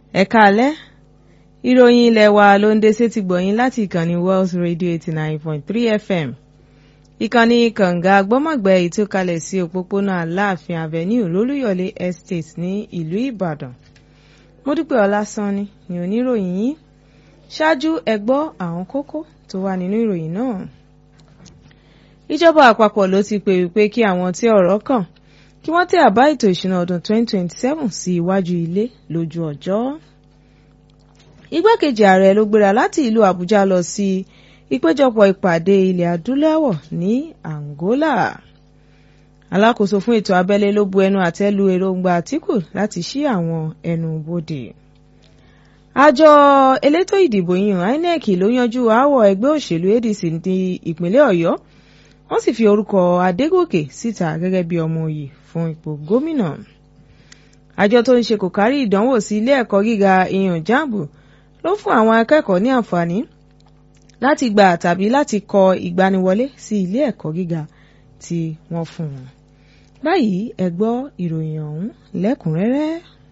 ẹ káalẹ́ ìròyìn ilé wa ló ń dé sétí gbọ̀yìn láti ìkànnì Wells Radio eighty nine point three FM ìkànnì kànga gbọ́mọ̀gbẹ́ ìtúkalẹ̀ sí òpópónà Aláàfin Avenue lólúyọ̀lé Estate ní ìlú Ìbàdàn Módúpẹ́ Ọlásánni ni oníròyìn yìí ṣáájú ẹ gbọ́ àwọn kókó tó wà nínú ìròyìn náà ìjọba àpapọ̀ ló ti pè wípé kí àwọn tí ọ̀rọ̀ kàn kí wọ́n tẹ àbá ètò ìṣúná ọdún 2027 sí iwájú ilé lójú ọjọ́. igbákejì ààrẹ ló gbéra láti ìlú Àbújá lọ sí ìpéjọpọ̀ ìpàdé ilẹ̀ adúláwọ̀ ní Angola. alákòóso fún ètò abẹ́lé ló bu ẹnu àtẹ́ lu èròǹgbà Àtíkù láti ṣí àwọn ẹnu bodè. àjọ elétò ìdìbò yìnyín INEC ló yanjú aáwọ̀ ẹgbẹ́ òṣèlú ADC ní ìpínlẹ̀ Ọ̀yọ́ wọ́n sì fi orúkọ Adégòkè síta gẹ́gẹ́ bí ọmọ òye fún ipò gómìnà. àjọ tó ń ṣe kò kárí ìdánwò sí ilé ẹ̀kọ́ gíga ìyàn jáàbù ló fún àwọn akẹ́kọ̀ọ́ ní àǹfààní láti gbà tàbí láti kọ ìgbaniwọlé sí ilé ẹ̀kọ́ gíga tí wọ́n fún wọn. báyìí ẹ gbọ́ ìròyìn ọ̀hún lẹ́kùnrẹ́rẹ́.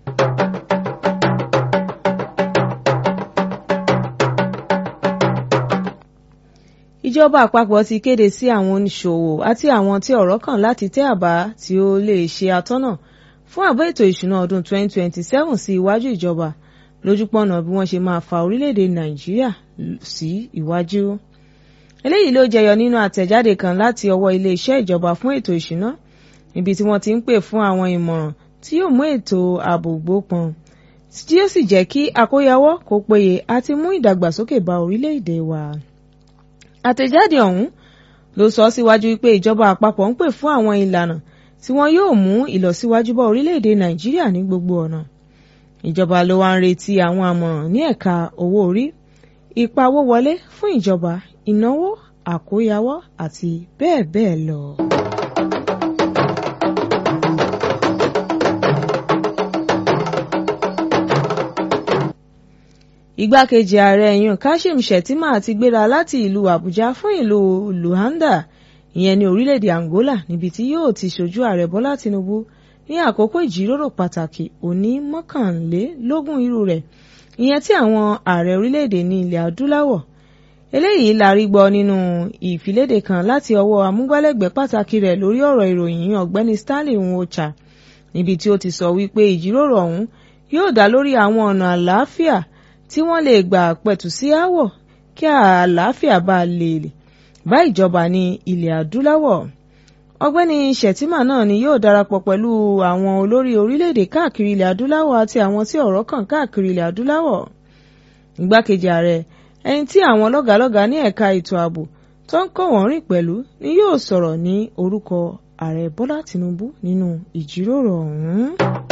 ìjọba àpapọ̀ ti kéde sí àwọn oníṣòwò àti àwọn tí ọ̀rọ̀ kàn láti tẹ àbá tí ó lè ṣe àtọ́nà fún àbá ètò ìṣúná ọdún 2027 sí iwájú ìjọba lójúpọ̀nà bí wọ́n ṣe máa fa orílẹ̀-èdè nàìjíríà sí iwájú. eléyìí ló jẹyọ nínú àtẹ̀jáde kan láti ọwọ́ iléeṣẹ́ ìjọba fún ètò ìṣúná níbi tí wọ́n ti ń pè fún àwọn ìmọ̀ràn tí yóò mú ètò ààbò gbópọn tí yóò sì jẹ́ kí àkóyawọ́ kó péye àti mú ìdàgbàsókè bá orílẹ̀-èdè wa àtẹ̀jáde ọ̀hún ló sọ síwájú pé ìjọba àpapọ̀ ń pè fún àwọn ìlànà tí wọn yóò mú ìlọsíwájú bá orílẹ̀-èdè nàìjíríà ní gbogbo ọ̀nà ìjọba ló wá ń retí àwọn àmọ̀ràn ní ẹ̀ka owó orí ìpawówọlé fún ìjọba ìnáwó àkóyawọ́ àti bẹ́ẹ̀ bẹ́ẹ̀ lọ. igbákejì ààrẹ yun kashim shettima ti gbéra láti ìlú àbújá fún ìlú luanda ìyẹn ní orílẹ̀-èdè angola níbi tí yóò ti ṣojú ààrẹ bọ́lá tinubu ní àkókò ìjíròrò pàtàkì òní mọ́kànlélógún irú rẹ̀ ìyẹn tí àwọn ààrẹ orílẹ̀-èdè ní ilẹ̀ adúláwọ̀ eléyìí la rí gbọ́ nínú ìfiléde kan láti ọwọ́ amúgbálẹ́gbẹ̀ẹ́ pàtàkì rẹ̀ lórí ọ̀rọ̀ ìròyìn ọ̀gbẹ́ni stanley nwocha níbi tí ó ti sọ wípé ìjíròrò ọ̀hún yóò dá lórí àwọn ọ̀nà àlàáfíà tí wọ́n lè gbà pẹ̀tù sí aáwọ̀ kí àlàáfíà bá lè bá ìjọba ní ilẹ̀ adúláwọ̀. ọ̀gbẹ́ni Shettima náà ni yóò darapọ̀ pẹ̀lú àwọn olórí orílẹ̀-èdè káàkiri ilẹ̀ adúláwọ̀ àti àwọn tí ọ̀rọ̀ kàn káàkiri ilẹ̀ adúláwọ̀. igbákejì ààrẹ ẹni tí àwọn lọ́gàálọ́gàá ní ẹ̀ka ètò ààbò tó ń kọ́ wọ́n rìn pẹ̀lú ni yóò sọ̀rọ̀ ní orúkọ ààrẹ Bọ́lá Tinubu nínú ìjíròrò ọ̀hún.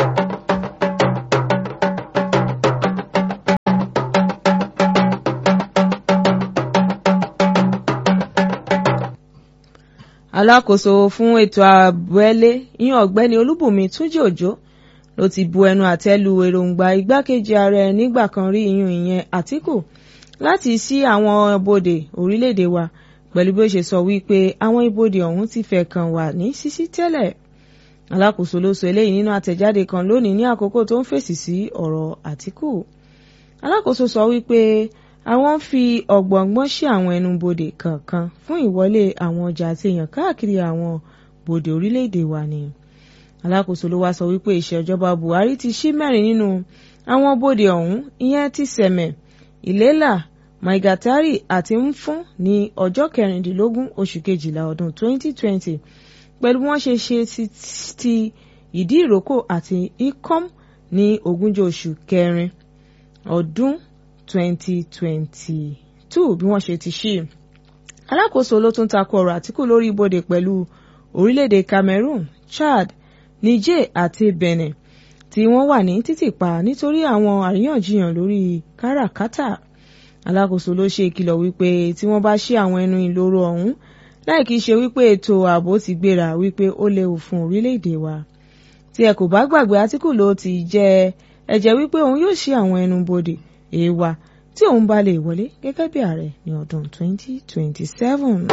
alákòóso fún ètò àbẹ́lé ìyẹn ọ̀gbẹ́ni olúbùnmi túnjí òjò ló ti bu ẹnu àtẹ́ lu èròǹgbà igbákejì ààrẹ nígbà kan rí iyún ìyẹn àtìkù láti ṣí àwọn ibodè orílẹ̀-èdè wa pẹ̀lú bí ó ṣe sọ wípé àwọn ibodè ọ̀hún ti fẹ́ kàn wà ní ṣíṣí tẹ́lẹ̀ alákòóso ló sọ eléyìí nínú àtẹ̀jáde kan lónìí ní àkókò tó ń fèsì sí ọ̀rọ̀ àtìkù alákòóso sọ wípé àwọn ń fi ọ̀gbọ̀ngbọ́n ṣí àwọn ẹnubodè kọ̀ọ̀kan fún ìwọlé àwọn ọjà àti èèyàn káàkiri àwọn bodè orílẹ̀-èdè wa ni. alákòóso ló wá sọ wípé ìṣèjọba Buhari ti ṣí mẹ́rin nínú àwọn bodè ọ̀hún ìyẹn ti sẹ̀mẹ̀ ìlélà maigatari àti mfún ní ọjọ́ kẹrìndínlógún oṣù kejìlá ọdún 2020 pẹ̀lú bí wọ́n ṣe ṣe ti ìdí ìrókò àti ikom ní ogúnjọ́ oṣù kẹrin ọdún 2022 bí wọ́n ṣe ti ṣí. alákòóso ló tún takò ọ̀rọ̀ Àtíkù lórí ibodè pẹ̀lú orílẹ̀-èdè Cameroon, Chad, Niger àti Benin tí wọ́n wà ní títìpa nítorí àwọn àríyànjiyàn lórí káràkátà. alákòóso ló ṣe ìkìlọ̀ wípé tí wọ́n bá ṣí àwọn ẹnu ìloro ọ̀hún láì kìí ṣe wípé ètò ààbò ti gbéra wípé ó léwu fún orílẹ̀-èdè wa. tí ẹ kò bá gbàgbé Àtíkù ló ti jẹ́ ẹ̀jẹ̀ wípé òun yóò ṣí àwọn ẹnu bodè èèwà tí òun bá lè wọlé gẹ́gẹ́ bí ààrẹ ní ọdún 2027.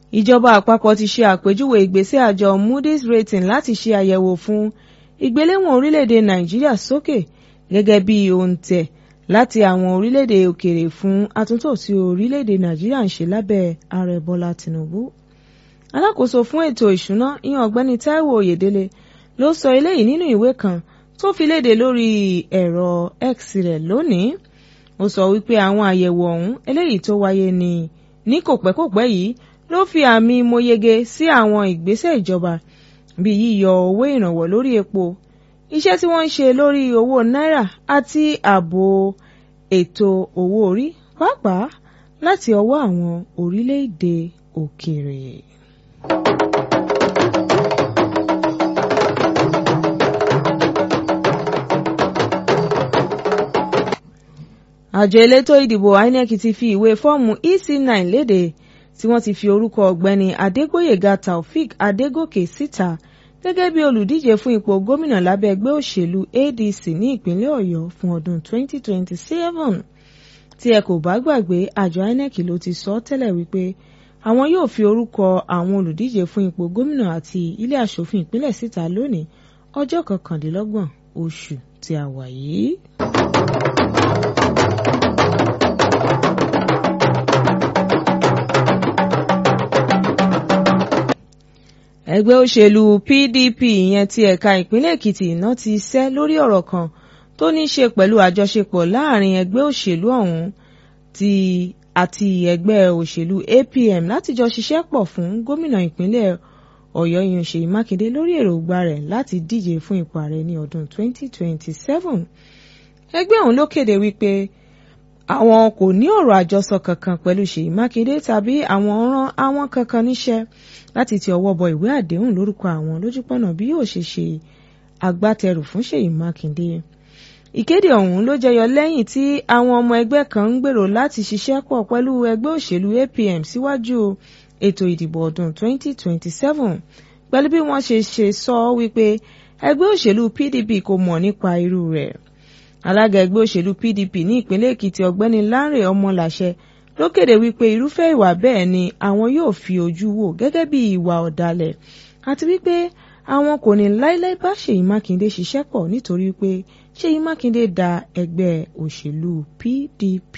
ìjọba àpapọ̀ ti ṣe àpèjúwe ìgbésẹ̀ àjọ Moody's rating láti ṣe àyẹ̀wò fún ìgbéléwọ̀n orílẹ̀-èdè Nàìjíríà sókè gẹ́gẹ́ bí òǹtẹ̀ láti àwọn orílẹ̀-èdè òkèèrè fún àtúntò tí orílẹ̀-èdè Nàìjíríà ń ṣe lábẹ́ ààrẹ Bọ́lá Tinubu. alákòóso fún ètò ìṣúná ìyẹn ọ̀gbẹ́ni Táíwò Oyèdélé ló sọ eléyìí nínú ìwé kan tó fi léde lórí ẹ̀rọ X rẹ̀ lónìí ó sọ wípé àwọn àyẹ̀wò ọ̀hún eléyìí tó wáyé ní ní kòpẹ́kòpẹ́ yìí ló fi àmì mọ́yege sí àwọn ìgbésẹ̀ ìjọba bíi yíyọ owó ìrànwọ́ lórí epo iṣẹ́ tí wọ́n ń ṣe lórí owó náírà àti ààbò ètò owó orí pàápàá láti ọwọ́ àwọn orílẹ̀-èdè òkèèrè. àjọ elétò ìdìbò INEC ti fi ìwé fọ́ọ̀mù EC9 léde tí wọ́n ti fi orúkọ ọ̀gbẹ́ni Adégbóyèga Taofik Adégòkè síta gẹ́gẹ́ bí olùdíje fún ipò gómìnà lábẹ́ ẹgbẹ́ òṣèlú ADC ní ìpínlẹ̀ Ọ̀yọ́ fún ọdún 2027 tí ẹ kò bá gbàgbé àjọ INEC ló ti sọ tẹ́lẹ̀ wípé àwọn yóò fi orúkọ àwọn olùdíje fún ipò gómìnà àti ilé aṣòfin ìpínlẹ̀ síta lónìí ọjọ́ kọkàndínlọ́gbọ̀n oṣù tí a wà yìí. ẹgbẹ́ òṣèlú PDP ìyẹn ti ẹ̀ka ìpínlẹ̀ Èkìtì iná ti sẹ́ lórí ọ̀rọ̀ kan tó ní í ṣe pẹ̀lú àjọṣepọ̀ láàrin ẹgbẹ́ òṣèlú ọ̀hún ti àti ẹgbẹ́ òṣèlú APM láti jọ ṣiṣẹ́ pọ̀ fún gómìnà ìpínlẹ̀ Ọ̀yọ́ ìyẹn Ṣèyí Mákindé lórí èròǹgbà rẹ̀ láti díje fún ipò ààrẹ ní ọdún 2027 ẹgbẹ́ ọ̀hún ló kéde wípé àwọn kò ní ọ̀rọ̀ àjọsọ kankan pẹ̀lú Ṣèyí Mákindé tàbí àwọn rán àwọn kankan níṣẹ́ láti ti ọwọ́ bọ ìwé àdéhùn lórúkọ àwọn lójúpọ̀nà bí yóò ṣe ṣe agbátẹrù fún Ṣèyí Mákindé. Ìkéde ọ̀hún ló jẹyọ lẹ́yìn tí àwọn ọmọ ẹgbẹ́ kan ń gbèrò láti ṣiṣẹ́ pọ̀ pẹ̀lú ẹgbẹ́ òṣèlú APM síwájú ètò ìdìbò ọdún 2027 pẹ̀lú bí wọ́n ṣe ṣe sọ wípé ẹgbẹ́ òṣèlú PDP kò mọ̀ nípa irú rẹ̀. Alága ẹgbẹ́ òṣèlú PDP ní ìpínlẹ̀ Èkìtì ọ̀gbẹ́ni Lánrè Ọmọlàṣẹ ló kéde wípé irúfẹ́ ìwà bẹ́ẹ̀ ni àwọn yóò fi ojú wò gẹ́gẹ́ bí ìwà ọ̀dàlẹ̀ àti wípé àwọn kò ní láíláí bá Ṣèyí Mákindé ṣiṣẹ́ pọ̀ nítorí pé Ṣèyí Mákindé da ẹgbẹ́ òṣèlú PDP.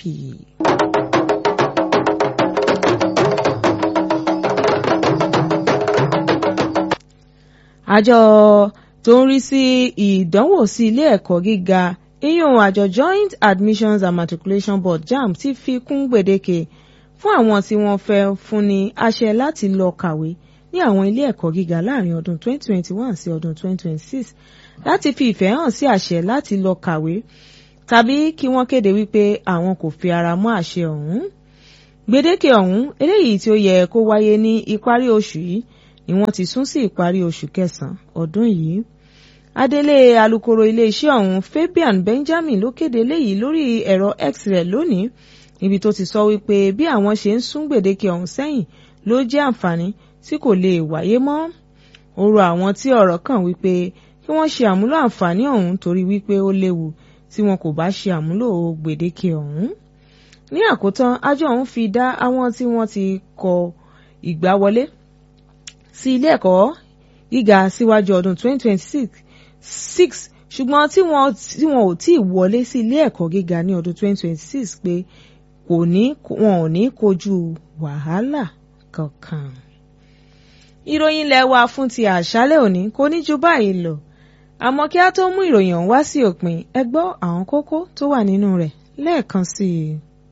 àjọ tó ń rí sí ìdánwò sí ilé ẹ̀kọ́ gíga ìyún àjọ Joint Admissions and Matriculation Board JAMB ti fi kún gbèdéke fún àwọn tí wọ́n fẹ́ fúnni àṣẹ láti lọ kàwé ní àwọn ilé ẹ̀kọ́ gíga láàrin ọdún 2021 sí ọdún 2026 láti fi ìfẹ́ hàn sí àṣẹ láti lọ kàwé tàbí kí wọ́n kéde wípé àwọn kò fi ara mọ́ àṣẹ ọ̀hún. gbèdéke ọ̀hún eléyìí tí ó yẹ kó wáyé ní ìparí oṣù yìí ni wọ́n ti sún sí ìparí oṣù kẹsàn-án ọdún yìí. Adelé alukoro iléeṣẹ́ ọ̀hún Fabian Benjamin ló kéde léyìí lórí ẹ̀rọ X rẹ̀ lónìí níbi tó ti sọ wípé bí àwọn ṣe ń sún gbèdéke ọ̀hún sẹ́yìn ló jẹ́ àǹfààní tí kò lè wáyé mọ́. ó rọ àwọn tí ọ̀rọ̀ kàn wípé kí wọ́n ṣe àmúlò àǹfààní ọ̀hún torí wípé ó léwu tí wọn kò bá ṣe àmúlò gbèdéke ọ̀hún. ní àkótán àjọ ọ̀hún fi dá àwọn tí wọ́n ti kọ ìgbà wọlé sí ilé ẹ̀kọ́ gíga síwájú ọdún 2026 six ṣùgbọ́n tí wọ́n tí wọ́n ò tí ì wọlé sí ilé ẹ̀kọ́ gíga ní ọdún 2026 pé kò ní wọn ò ní kojú wàhálà kankan. ìròyìn ilé wa fún ti àṣálẹ́ òní kò ní ju báyìí lọ àmọ́ kí a tó mú ìròyìn ọ̀hún wá sí òpin ẹ gbọ́ àwọn kókó tó wà nínú rẹ̀ lẹ́ẹ̀kan sí i.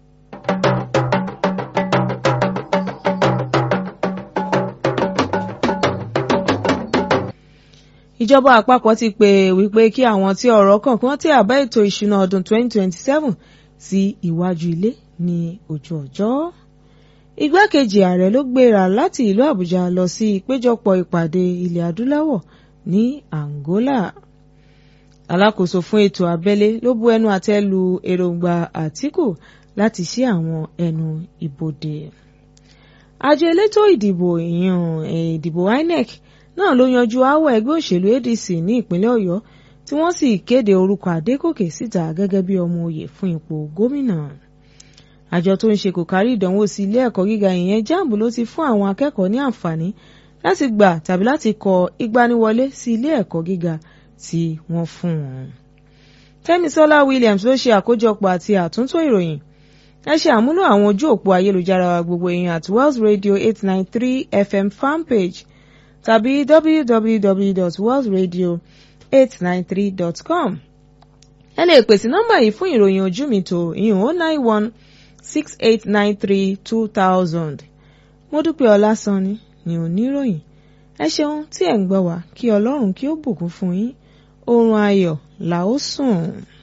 ìjọba àpapọ̀ ti pè wípé kí àwọn tí ọ̀rọ̀ kàn kí wọ́n tẹ àbá ètò ìṣúná ọdún 2027 sí iwájú ilé ní ojú ọjọ́. igbákejì ààrẹ ló gbéra láti ìlú àbújá lọ sí ìpéjọpọ̀ ìpàdé ilẹ̀ adúláwọ̀ ní angola. alákòóso fún ètò abẹ́lé ló bu ẹnu àtẹ́ lu èròǹgbà àtìkù láti ṣí àwọn ẹnu ibodè. àjọ elétò ìdìbò ìyàn ìdìbò inec náà ló yanjú aáwọ̀ ẹgbẹ́ òṣèlú ADC ní ìpínlẹ̀ Ọ̀yọ́ tí wọ́n sì kéde orúkọ Adégòkè síta gẹ́gẹ́ bí ọmọ oyè fún ipò gómìnà. àjọ tó ń ṣe kò kárí ìdánwò sí ilé ẹ̀kọ́ gíga ìyẹn jamb ló ti fún àwọn akẹ́kọ̀ọ́ ní àǹfààní láti gbà tàbí láti kọ ìgbaniwọlé sí ilé ẹ̀kọ́ gíga tí wọ́n fún wọn. Kẹ́misọ́lá Williams ló ṣe àkójọpọ̀ àti àtúntò ìròyìn ẹ ṣe àmúlò àwọn ojú òpó ayélujára wa gbogbo èèyàn at Wells Radio eight nine three FM fanpage tàbí www.wellsradio893.com. ẹ lè pèsè nọ́mbà yìí fún ìròyìn ojú mi tó ìyún oh nine one six eight nine three two thousand. Mọ́dúpẹ́ Ọlásànni ni oníròyìn ẹ ṣeun tí ẹ̀ ń gbọ́ wá kí Ọlọ́run kí ó bùkún fún yín oorun ayọ̀ là ó sùn.